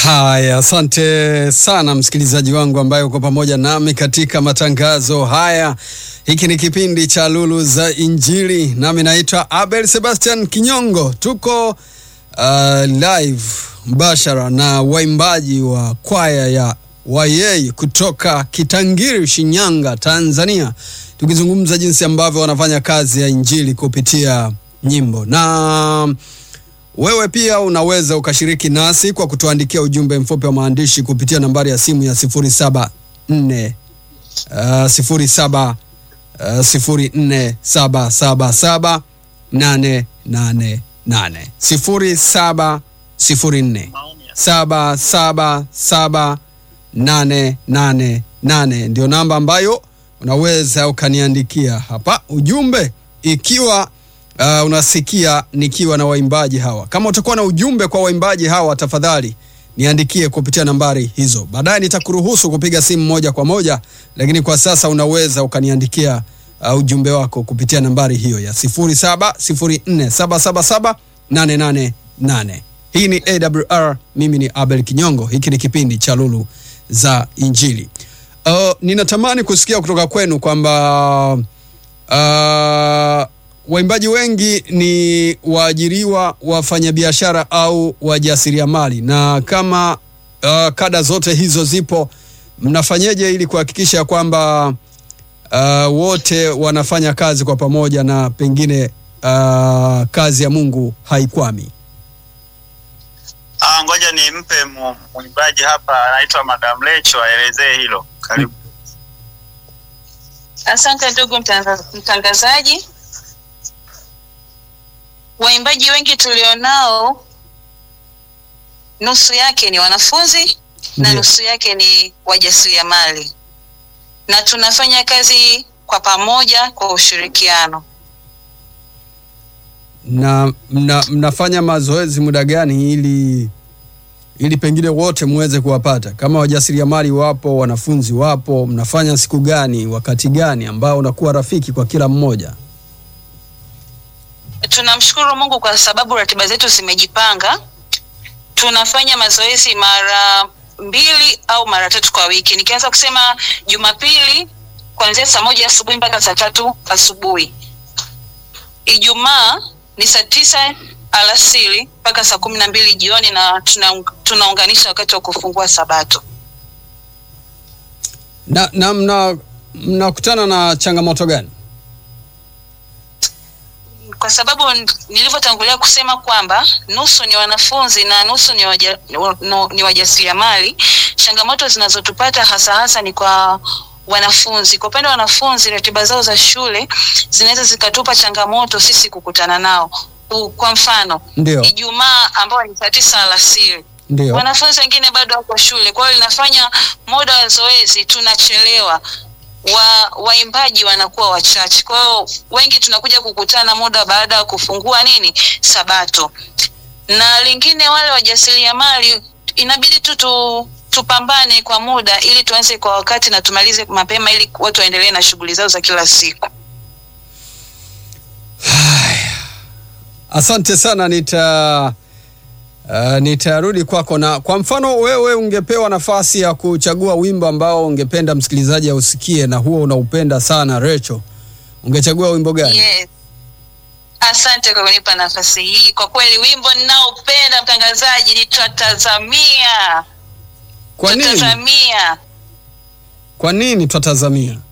Haya, asante sana msikilizaji wangu ambaye uko pamoja nami katika matangazo haya. Hiki ni kipindi cha Lulu za Injili, nami naitwa Abel Sebastian Kinyongo. Tuko uh, live mbashara na waimbaji wa kwaya ya Wayei kutoka Kitangiri, Shinyanga, Tanzania, tukizungumza jinsi ambavyo wanafanya kazi ya injili kupitia nyimbo na wewe pia unaweza ukashiriki nasi kwa kutuandikia ujumbe mfupi wa maandishi kupitia nambari ya simu ya 074 uh, 07 uh, 04777888 07 04 777 888 ndio namba ambayo unaweza ukaniandikia hapa ujumbe ikiwa uh, unasikia nikiwa na waimbaji hawa. Kama utakuwa na ujumbe kwa waimbaji hawa, tafadhali niandikie kupitia nambari hizo. Baadaye nitakuruhusu kupiga simu moja kwa moja, lakini kwa sasa unaweza ukaniandikia uh, ujumbe wako kupitia nambari hiyo ya 0704777888. Hii ni AWR, mimi ni Abel Kinyongo. Hiki ni kipindi cha Lulu za Injili. Uh, ninatamani kusikia kutoka kwenu kwamba uh, waimbaji wengi ni waajiriwa, wafanyabiashara au wajasiriamali, na kama uh, kada zote hizo zipo, mnafanyeje ili kuhakikisha kwamba uh, wote wanafanya kazi kwa pamoja na pengine uh, kazi ya Mungu haikwami? Ah, ngoja nimpe mu- mwimbaji hapa anaitwa Madam Lecho aelezee hilo. Karibu. Asante ndugu mtanga- mtangazaji. Waimbaji wengi tulionao, nusu yake ni wanafunzi na Ndiyo. nusu yake ni wajasiriamali, na tunafanya kazi kwa pamoja kwa ushirikiano. na mna, mnafanya mazoezi muda gani ili ili pengine wote muweze kuwapata? Kama wajasiriamali wapo, wanafunzi wapo, mnafanya siku gani, wakati gani ambao unakuwa rafiki kwa kila mmoja? Tunamshukuru Mungu kwa sababu ratiba zetu zimejipanga. Tunafanya mazoezi mara mbili au mara tatu kwa wiki. Nikianza kusema Jumapili kuanzia saa moja asubuhi mpaka saa tatu asubuhi. Ijumaa ni saa tisa alasiri mpaka saa kumi na mbili jioni, na tuna, tunaunganisha wakati wa kufungua Sabato. Na, na mna mnakutana na changamoto gani? kwa sababu n- nilivyotangulia kusema kwamba nusu ni wanafunzi na nusu ni, waja, no, ni wajasiriamali. Changamoto zinazotupata hasa hasa ni kwa wanafunzi. Kwa upande wa wanafunzi, ratiba zao za shule zinaweza zikatupa changamoto sisi kukutana nao. U- Kwa mfano Ndio, Ijumaa ambayo ni saa tisa alasiri ndio. wanafunzi wengine bado wako shule, kwa hiyo linafanya muda wa zoezi tunachelewa, wa waimbaji wanakuwa wachache, kwa hiyo wengi tunakuja kukutana muda baada ya kufungua nini Sabato. Na lingine, wale wajasiriamali inabidi tu tu tupambane kwa muda ili tuanze kwa wakati na tumalize mapema ili watu waendelee na shughuli zao za kila siku. Asante sana, nita uh, nitarudi kwako. Na kwa mfano wewe ungepewa nafasi ya kuchagua wimbo ambao ungependa msikilizaji ausikie na huo unaupenda sana Recho, ungechagua wimbo gani? Yes. Asante kwa kunipa nafasi hii. Kwa kweli wimbo ninaopenda mtangazaji ni twatazamia. Kwa nini? Twatazamia. Kwa nini twatazamia?